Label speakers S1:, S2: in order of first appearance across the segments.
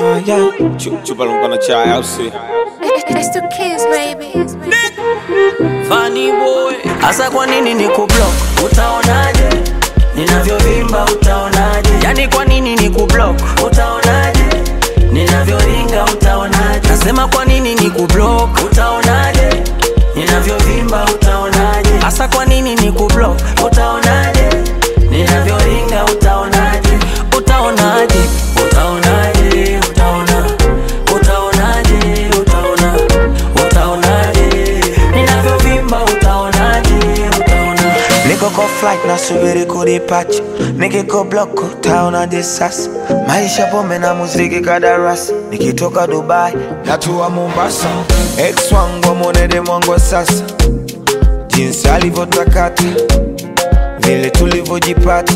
S1: Ah, yeah. Chu- Chupa lumpana chai au si?
S2: It's the kids, baby.
S3: Funny boy, hasa kwa nini ni kublock? Utaonaje ninavyovimba? Utaonaje yani, kwa nini ni kublock? Utaonaje ninavyoringa? Utaonaje nasema kwa nini ni kublock? Utaonaje ninavyovimba? Utaonaje hasa kwa nini ni kublock? Utaonaje ninavyoringa? Utaonaje utaonaje utaonaje utaona utaonaje utaona utaonaje ninavyovimba utaonaje utaona
S4: Niko kwa flight nasubiri kudipacha, nikiko block utaona disasi. Maisha pombe na muziki kadarasi, nikitoka Dubai natua Mombasa. Ex wangu amwonede mwangu wa sasa, jinsi alivyotakata, vile tulivyojipata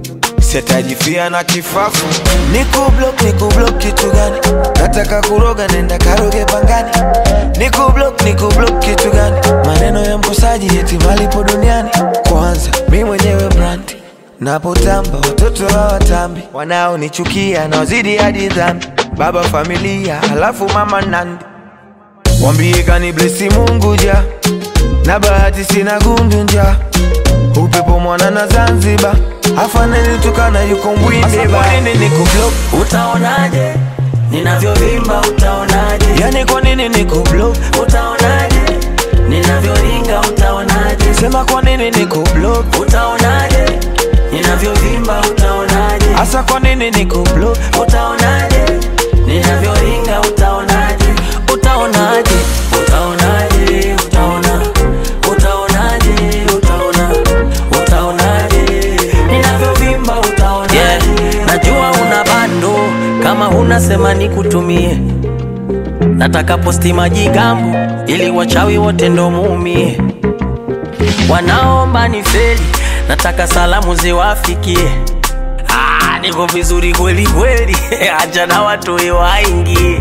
S4: sitajifia na kifafu. Niko block, niko block kitu gani? Nataka kuroga, nenda karoge pangani. Niko block, niko block kitu gani? Maneno ya mkosaji eti malipo duniani. Kwanza mi mwenyewe brandi napotamba, watoto hawatambi, wanaonichukia na wazidi hadi dhambi. Baba familia, halafu mama nandi, wambie kani blesi Mungu ja na bahati sina gundu nja upepo mwana na Zanzibar afaneni tukana yuko mbwinde ba nini niko block
S3: utaonaje ninavyovimba utaonaje
S4: yani kwa nini niko block
S3: utaonaje ninavyoringa utaonaje
S4: sema kwa nini niko block
S3: utaonaje ninavyovimba utaonaje
S4: hasa kwa nini niko block
S3: utaonaje ninavyoringa utaonaje utaonaje utaonaje utaona utaonaje utaona utaonaje ninavyovimba utaonaje yeah. najua una bando kama huna sema nikutumie nataka posti majigambo ili wachawi wote ndo muumie wanaomba ni feli nataka salamu ziwafikie Ah, niko vizuri kweli kweli acha na watu waingie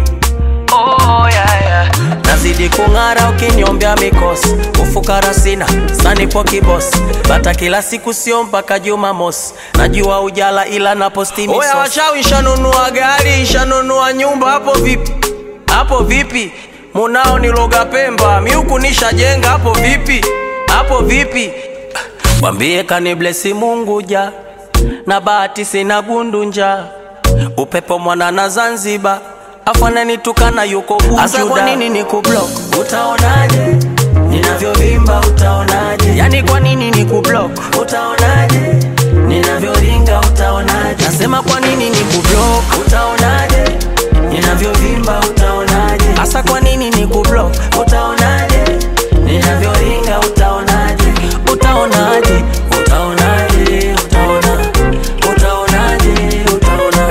S3: oh, yeah, yeah. nazidi kung'ara ukiniombea mikosi ufukara sina sanipo kibosi bata kila siku sio mpaka jumamosi najua ujala ila naposti oya wachawi shanunua gari shanunua nyumba hapo vipi hapo vipi munao niloga pemba miuku nishajenga hapo vipi hapo vipi Mwambie kaniblesi Mungu ja na bahati sina gundu upepo mwana na Zanzibar afananitukana yuko Bujuda. Asa kwa nini ni kublock? Utaonaje ninavyovimba? Utaonaje yani kwa nini ni kublock? Utaonaje ninavyoringa? Utaonaje nasema kwa nini ni kublock? Utaonaje ninavyovimba? Utaonaje hasa kwa nini ni kublock? Utaonaje ninavyoringa? Utaonaje utaonaje utaonaje utaona utaonaje utaona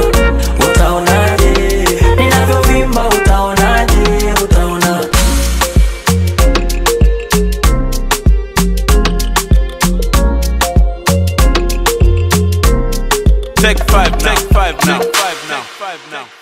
S3: utaonaje ninavyovimba utaonaje utaona
S1: Take five now. Take five now. Take five now.